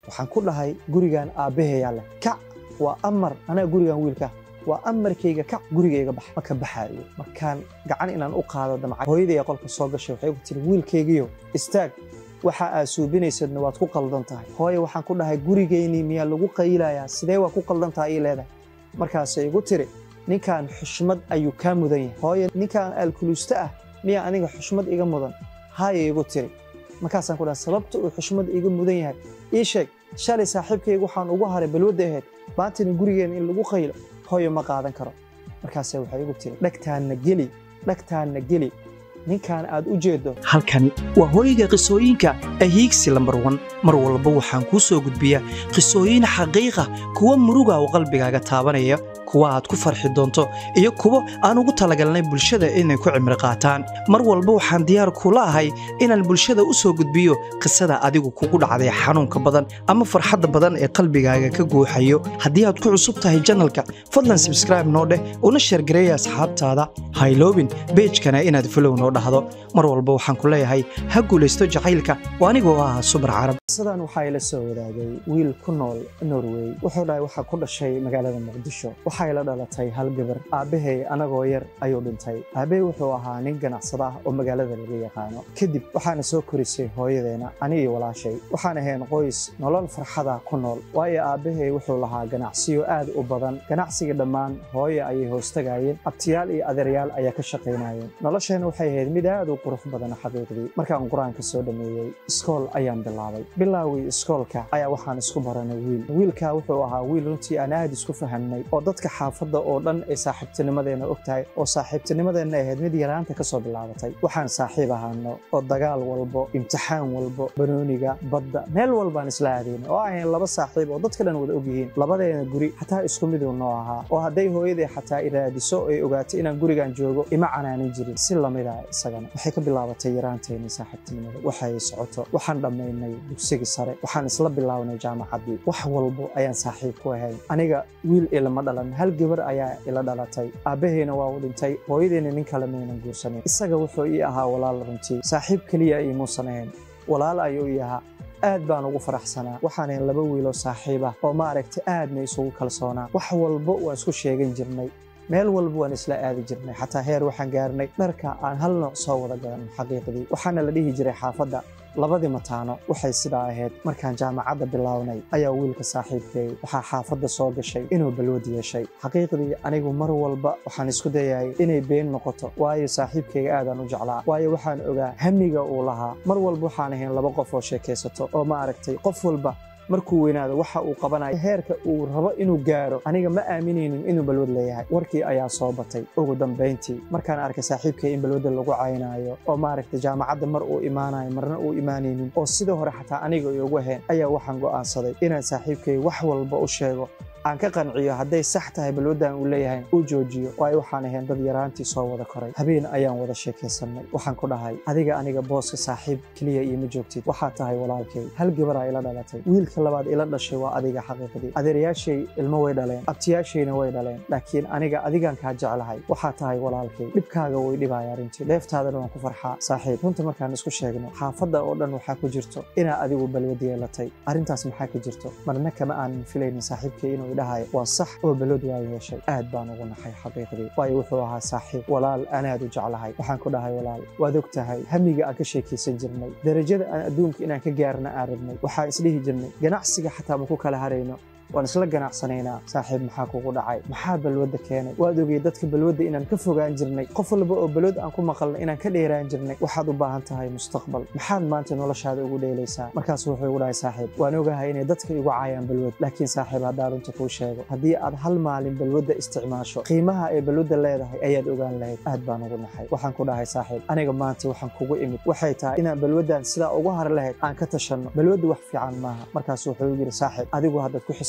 waxaan ku dhahay gurigan aabbaheeyaa leh kac waa amar anaa gurigan wiilka waa amarkayga kac gurigayga bax ma ka baxaayo markaan gacan inaan u qaado damca hooyadaya qolka soo gashay waxay ku tiri wiilkaygiyo istaag waxa aad suubinaysadna waad ku qaldan tahay hooye waxaan ku dhahay gurigaynii miyaa lagu qaylayaa sidee waa ku qaldan tahay ii leedahay markaasay igu tiri ninkan xushmad ayuu kaa mudan yahay hooye ninkan aalkuluusta ah miyaa aniga xushmad iga mudan haaya igu tiri markaasaan ku dhahay sababta uu xushmad iga mudan yahay ii sheeg shalay saaxiibkayga waxaan ugu haray balwadda ahayd maantana gurigeena in lagu qaylo hooyo ma qaadan karo markaase waxay igu tiri dhagtaanna geli dhagtaanna geli ninkan aad u jeeddo halkani waa hooyga qisooyinka ahiigsi lambar wan mar walba waxaan kuu soo gudbiyaa qisooyin xaqiiqa kuwa muruga oo qalbigaaga taabanaya kuwa aad ku farxi doonto iyo kuwo aan ugu talagalnay bulshada inay ku cimri qaataan mar walba waxaan diyaar kula ahay inaan bulshada u soo gudbiyo qisada adigu kugu dhacday xanuunka badan ama farxadda badan ee qalbigaaga ka guuxayo haddii aad ku cusub tahay janalka fadlan sabskraibe noo dheh una sheergareeya asxaabtaada hayloobin beejkana inaad fulow noo dhahdo mar walba waxaan ku leeyahay ha guulaysto jacaylka oo anigoo ah subar carab qisadan waxaa ila soo wadaagay wiil ku nool norway wuxuu dhahay waxaa ku dhashay magaalada muqdisho waxay la dhalatay hal gabar aabbahay anagoo yar ayuu dhintay aabbahay wuxuu ahaa nin ganacsada ah oo magaalada laga yaqaano kadib waxaana soo korisay hooyadeena ani iyo walaashay waxaan ahayn qoys nolol farxada ku nool waayo aabbahay wuxuu lahaa ganacsiyo aad u badan ganacsiga dhammaan hooye ayay hoostagaayeen abtiyaal iyo adeeryaal ayaa ka shaqaynayeen nolosheena waxay ahayd mid aad u qurux badan xaqiiqdii markaan qur-aanka soo dhammeeyey iskool ayaan bilaabay bilaawii iskoolka ayaa waxaan isku baranay wiil wiilkaa wuxuu ahaa wiil runtii aan aad isku fahamnay oo dadka xaafadda oo dhan ay saaxiibtinimadeena og tahay oo saaxiibtinimadeenna ahayd mid yaraanta ka soo bilaabatay waxaan saaxiib ahaano oo dagaal walbo imtixaan walbo banooniga badda meel walbaan isla aadaynay oo ahayn laba saaxiib oo dadka dhan wada og yihiin labadeena guri xataa isku miduu noo ahaa oo hadday hooyaday xataa iraadiso ay ogaatay inaan gurigan joogo ima canaanin jirin si lamida isagana waxay ka bilaabatay yaraanteennii saaxiibtinimada waxay socoto waxaan dhammaynay dugsigii sare waxaan isla bilaabnay jaamacaddii wax walbo ayaan saaxiib ku ahayn aniga wiil ilama dhalan hal gabar ayaa ila dhalatay aabbahayna waa uu dhintay hooyadeyna nin kale maynan guursanin isaga wuxuu ii ahaa walaal runtii saaxiib keliya iimuusan ahayn walaal ayuu ii ahaa aad baan ugu faraxsanaa waxaanayn laba wiiloo saaxiib ah oo maaragtay aadna isugu kalsoonaa wax walbo waan isku sheegan jirnay meel walba waan isla aadi jirnay xataa heer waxaan gaarnay dharka aan hal nooc soo wada gadanay xaqiiqdii waxaana la dhihi jiray xaafadda labadii mataano waxay sidaa ahayd markaan jaamacadda bilownay ayaa wiilka saaxiibkeey waxaa xaafadda soo gashay inuu balwad yeeshay xaqiiqdii anigu mar walba waxaan isku dayayay inay been noqoto waayo saaxiibkeyga aadaan u jeclaa waayo waxaan ogaa hamiga uu lahaa mar walba waxaan ahayn laba qof oo sheekaysato oo ma aragtay qof walba markuu weynaado waxa uu qabanayo heerka uu rabo inuu gaaro aniga ma aaminaynin inuu balwad leeyahay warkii ayaa soo batay ugu dambayntii markaan arkay saaxiibkay in balwadda lagu caynaayo oo maaragtay jaamacadda mar uu imaanayo marna uu imaanaynin oo sidii hore xataa aniga iyogu ahayn ayaa waxaan go'aansaday inaan saaxiibkay wax walba u sheego aan ka qanciyo hadday sax tahay balwaddan uu leeyahay uu joojiyo waayo waxaan ahayn dad yaraantii soo wada koray habeen ayaan wada sheekaysannay waxaan ku dhahay adiga aniga booska saaxiib keliya iima joogtid waxaad tahay walaalkay hal gabaraa ila dhalatay wiilka labaad ila dhashay waa adiga xaqiiqdii adeerayaashay ilmo way dhaleen abtiyaashayna way dhaleen laakiin aniga adigaan kaa jeclahay waxaa tahay walaalkay dhibkaaga way dhibaya arrintii dheeftaadana waan ku farxaa saaxiib runta markaan isku sheegno xaafadda oo dhan waxaa ku jirto inaa adigu balwad yeelatay arrintaas maxaa ka jirto marna kama aanan filaynin saaxiibkay inuu dhahayo waa sax oo balod waa yeeshay aad baan ugu naxay xaqiiqdii waayo wuxuu ahaa saaxiib walaal anaad u jeclahay waxaan ku dhahay walaal waad og tahay hamiga aan ka sheekaysan jirnay darajada aan adduunka inaan ka gaarna aan rabnay waxaan isdhihi jirnay ganacsiga xataa ma ku kala harayno waan isla ganacsanaynaa saaxiib maxaa kugu dhacay maxaa balwadda keenay waad ogey dadka balwadda inaan ka fogaan jirnay qof walba oo balwad aan ku maqalnay inaan ka dheeraan jirnay waxaad u baahan tahay mustaqbal maxaad maanta noloshaada ugu dheelaysaa markaas wuxuu igu dhahay saaxiib waan ogahay inay dadka igu caayaan balwad laakiin saaxiib haddaan runta kuu sheego haddii aad hal maalin balwadda isticmaasho qiimaha ay balwadda leedahay ayaad ogaan lahayd aad baan ugu naxay waxaan ku dhahay saaxiib aniga maanta waxaan kugu imid waxay tahay inaan balwaddan sidaa ugu har lahayd aan ka tashanno balwadda wax fiican maaha markaas wuxuu yidhi saaxiib adigu haddaad ku xisaab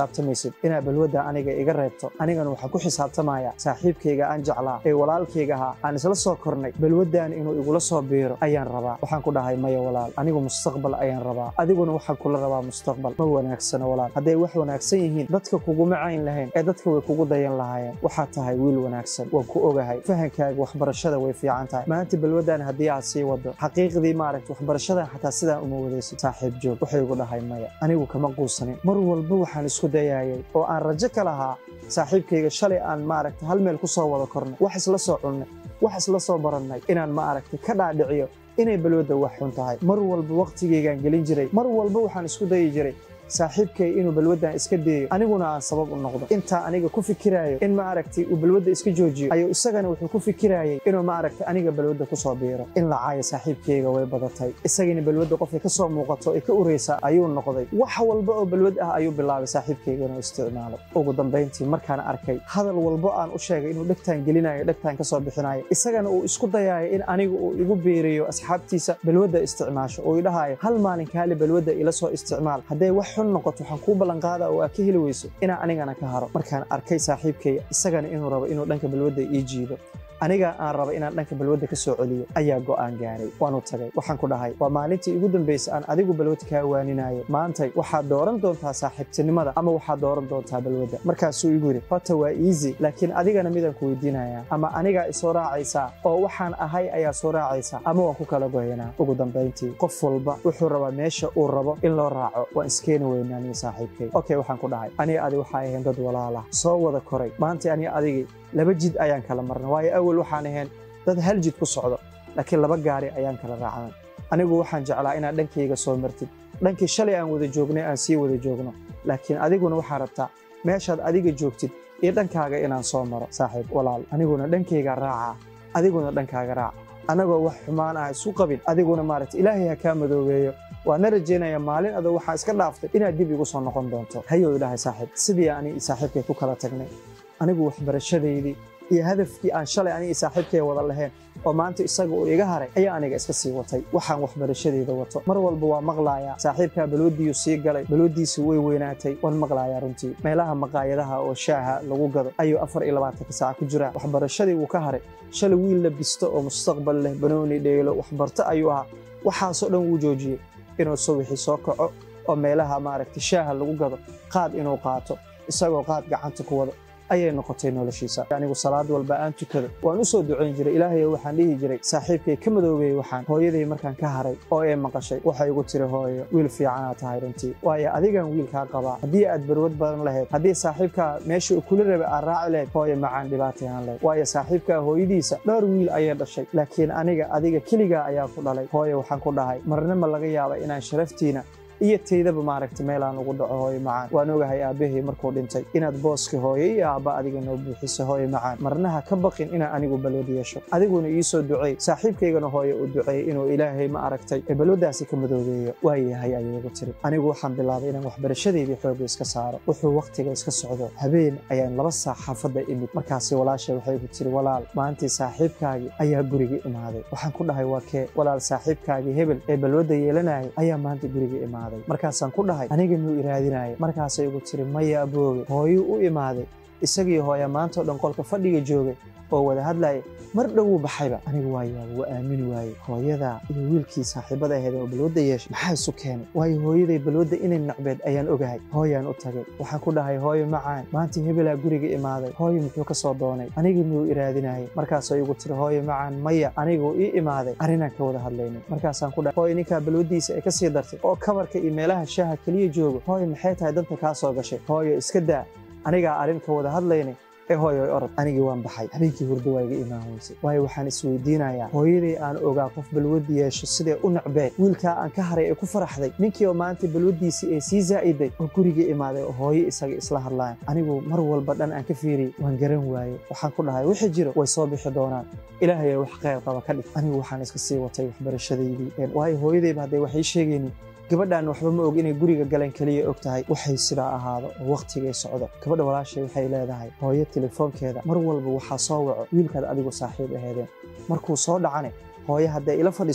xisaabtamaysid inaad balwadda aniga iga reebto anigana waxaan ku xisaabtamayaa saaxiibkayga aan jeclaa ee walaalkayga ahaa aan isla soo kornay balwaddan inuu igula soo biiro ayaan rabaa waxaan ku dhahay maya walaal anigu mustaqbal ayaan rabaa adiguna waxaan kula rabaa mustaqbal ma wanaagsano walaal hadday wax wanaagsan yihiin dadka kuguma cayn lahayn ee dadka way kugu dayan lahaayeen waxaad tahay wiil wanaagsan waan ku ogahay fahankaaga waxbarashada way fiican tahay maanta balwaddan haddii aad sii wado xaqiiqdii maaragta waxbarashadan xataa sidaan uma wadaysid saaxiib joog waxay igu dhahay maya anigu kama quusanin mar walba waxaan isku dayayay oo aan rajo ka lahaa saaxiibkayga shalay aan maaragta hal meel ku soo wada kornay wax isla soo cunnay wax isla soo barannay inaan maaragta ka dhaadhiciyo inay balwadda wax xun tahay mar walba wakhtigaygaan gelin jiray mar walba waxaan isku dayi jiray saaxiibkay inuu balwaddan iska deeyo aniguna aan sabab u noqdo intaa aniga ku fikiraayo in maaragtay uu balwadda iska joojiyo ayuu isagana wuxuu ku fikiraayay inuu maaragtay aniga balwadda ku soo biiro in la caayo saaxiibkayga way badatay isagina balwadda qofkay ka soo muuqato ee ka uraysa ayuu noqday wax walba oo balwad ah ayuu bilaabay saaxiibkayga inuu isticmaalo ugu dambayntii markaan arkay hadal walbo aan u sheegay inuu dhegtaan gelinayo dhegtaan ka soo bixinayo isagana uu isku dayaayo in aniga uu igu biiriyo asxaabtiisa balwadda isticmaasho uu idhahayo hal maalin kaali balwadda ila soo isticmaal hadday wax xun noqoto waxaan kuu ballanqaada oo aad ka heli weyso inaan anigana ka haro markaan arkay saaxiibkay isagana inuu rabo inuu dhanka balwadda ii jiido aniga aan raba inaan dhanka balwadda ka soo celiyo ayaa go'aan gaaray waanu tagay waxaan ku dhahay waa maalintii ugu dambaysa aan adigu balwad kaa waaninayo maantay waxaad dooran doontaa saaxiibtinimada ama waxaad dooran doontaa balwadda markaasuu igu yidhi horta waa easy laakiin adigana midaan ku weydiinayaa ama anigaa isoo raacaysaa oo waxaan ahay ayaa soo raacaysaa ama waan ku kala goynaa ugu dambayntii qof walba wuxuu rabaa meesha uu rabo in loo raaco waan iskeeni weynaa aniga saaxiibkay okay waxaan ku dhahay aniga adi waxaa ahayn dad walaalah soo wada koray maanta aniga adigii laba jid ayaan kala marnay waayo awal waxaan ahayn dad hal jid ku socdo laakiin laba gaari ayaan kala raacnay anigu waxaan jeclaa inaad dhankayga soo martid dhankii shalay aan wada joognay aan sii wada joogno laakiin adiguna waxaa rabtaa meeshaad adiga joogtid iyo dhankaaga inaan soo maro saaxiib walaal aniguna dhankayga raacaa adiguna dhankaaga raac annagoo wax xumaan ah isu qabin adiguna maaragta ilaahay ha kaa madoobeeyo waana rajaynaya maalin adoo waxaa iska dhaaftay inaad dib igu soo noqon doonto hayow ilaahay saaxiib sidii ani saaxiibkay ku kala tagnay anigu waxbarashadaydii iyo hadafkii aan shalay aniga saaxiibkay wada lahayn oo maanta isaga uu iga haray ayaa aniga iska sii watay waxaan waxbarashadayda wato mar walba waa maqlaayaa saaxiibkaa balwaddiiyuu sii galay balwaddiisi way weynaatay waan maqlaayaa runtii meelaha maqaayadaha oo shaaha lagu gado ayuu afar iyo labaatanka saaca ku jiraa waxbarashadii wuu ka haray shalay wiil la bisto oo mustaqbal leh banooni dheelo waxbarto ayuu ahaa waxaasoo dhan wuu joojiyey inuu subaxii soo kaco oo meelaha maaragta shaaha lagu gado qaad inuu qaato isagoo qaad gacanta ku wado ayay noqotay noloshiisa anigu salaad walba aan tukado waan u soo ducayn jiray ilaahay waxaan dhihi jiray saaxiibkay ka madoobeeyey waxaan hooyaday markaan ka haray oo ay maqashay waxay igu tiri hooyo wiil fiicanaad tahay runtii waayo adigan wiilkaa qabaa haddii aad barwad badan lahayd haddii saaxiibkaa meesha uu kula rabay aad raaci lahayd hooyo macaan dhibaatay aan lahayd waayo saaxiibkaa hooyadiisa dhowr wiil ayay dhashay laakiin aniga adiga keligaa ayaa ku dhalay hooyo waxaan ku dhahay marna ma laga yaaba inaan sharaftiina iyo taydaba maaragta meelaan ugu dhaco hooyo macaan waan ogahay aabbahay markuu dhintay inaad booska hooyo iyo aabba adiga noo buuxiso hooyo macaan marnaha ka baqin inaan anigu balwad yeesho adiguna ii soo duceey saaxiibkaygana hooyo uu duceeyey inuu ilaahay ma aragtay ee balwaddaasi ka madoobeeyo waayahay ayay igu tiri anigu waxaan bilaabay inaan waxbarashadeydii xoogga iska saaro wuxuu wakhtiga iska socdo habeen ayaan laba saac xaafadda imid markaasi walaashay waxay igu tiri walaal maantii saaxiibkaagii ayaa guriga imaaday waxaan ku dhahay waa kee walaal saaxiibkaagii hebel ee balwadda yeelanayay ayaa maanta guriga imaaday markaasaan ku dhahay aniga miyuu iraadinaya markaasay igu tiri maya abooge hooyuu u imaaday isagii hooya maantao dhan qolka fadhiga joogay oo wada hadlaya mar dhowuu baxayba anigu waa yaaba waa aamini waaye hooyadaa iyo wiilkii saaxiibada ahayd oo balwadda yeeshay maxaa isu keenay waayo hooyaday balwadda inay nacbeed ayaan ogahay hooyaan u tagay waxaan ku dhahay hooyo macaan maanta hebelaa guriga imaaday hooyo muxuu ka soo doonay aniga miyuu iraadinayay markaasay igu tiri hooyo macaan maya aniguu ii imaaday arrinaan ka wada hadlaynay markaasaan ku dhahay hooyo ninkaa balwaddiisa ay ka sii dartay oo kabarka iyo meelaha shaaha keliya joogo hooyo maxay tahay danta kaa soo gashay hooyo iska daa anigaa arrin ka wada hadlaynay ee hooyoy orod anigii waan baxay habeenkii hurdo waa iga imaan weysay waayo waxaan isweydiinayaa hooyaday aan ogaa qof balwaddi yeesho sidee u nacbeed wiilkaa aan ka haray ee ku faraxday ninkii oo maanta balwaddiisii ee sii zaa'iday oo guriga imaaday oo hooyo isaga isla hadlayan anigu mar walba dhan aan ka fiiriyey waan garan waaye waxaan ku dhahay wixii jiro way soo bixi doonaan ilaahay wax khayr qaba ka dhig anigu waxaan iska sii watay waxbarashadaydii waayo hooyadayba hadday wax ii sheegaynin gabadhaan waxba ma og inay guriga galeen keliya og tahay waxay sidaa ahaado oo wakhtigay socdo gabadha walaashay waxay leedahay hooyo telefoonkeeda mar walba waxaa soo waco wiilkaad adigu saaxiib aheedeen markuu soo dhacane hooyo hadday ila fadhiso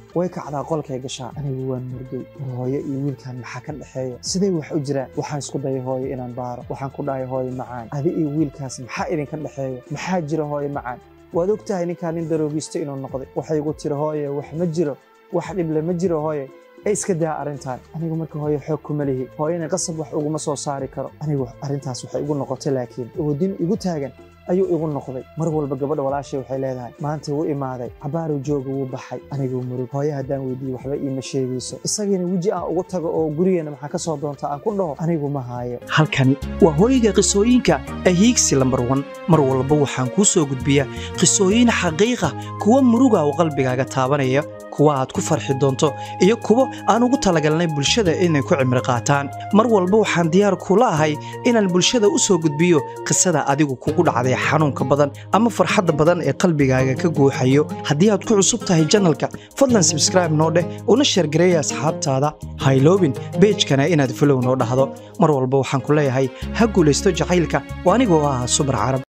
way kacdaa qolkay gashaa anigu waan murgay war hooyo iyo wiilkan maxaa ka dhexeeya siday wax u jiraan waxaan isku dayay hooyo inaan baaro waxaan ku dhahay hooyo macaan adi iyo wiilkaas maxaa idinka dhexeeya maxaa jira hooyo macaan waad og tahay ninkaan nin daroogisto inuu noqday waxay igu tiri hooye wax ma jiro wax dhible ma jiro hooye ee iska daa arrintan anigu marka hooye xoog kuma lihi hooyana qasab wax uguma soo saari karo anigu arrintaas waxay igu noqotay laakiin wadin igu taagan ayuu igu noqday mar walba gabadha walaashay waxay leedahay maanta wuu imaaday cabaaru jooga wuu baxay aniguu murug hooye haddaan weydiiye waxba iima sheegayso isagiina weji aan ugu tago oo gurigeena maxaa ka soo doonta aan ku dhaho anigu ma haayo halkani waa hooyga qisooyinka ahiigsi lambar wan mar walba waxaan kuu soo gudbiyaa qisooyin xaqiiqa kuwa muruga oo qalbigaaga taabanaya kuwa aad ku farxi doonto iyo kuwo aan ugu talagalnay bulshada inay ku cimri qaataan mar walba waxaan diyaar kula ahay inaan bulshada u soo gudbiyo qisada adigu kugu dhacday xanuunka badan ama farxadda badan ee qalbigaaga ka guuxayo haddii aad ku cusub tahay janalka fadlan sabskraibe noo dheh una sheergareeya asxaabtaada hayloobin beejkana inaad folow noo dhahdo mar walba waxaan ku leeyahay ha guulaysto jacaylka oo anigoo ah subar carab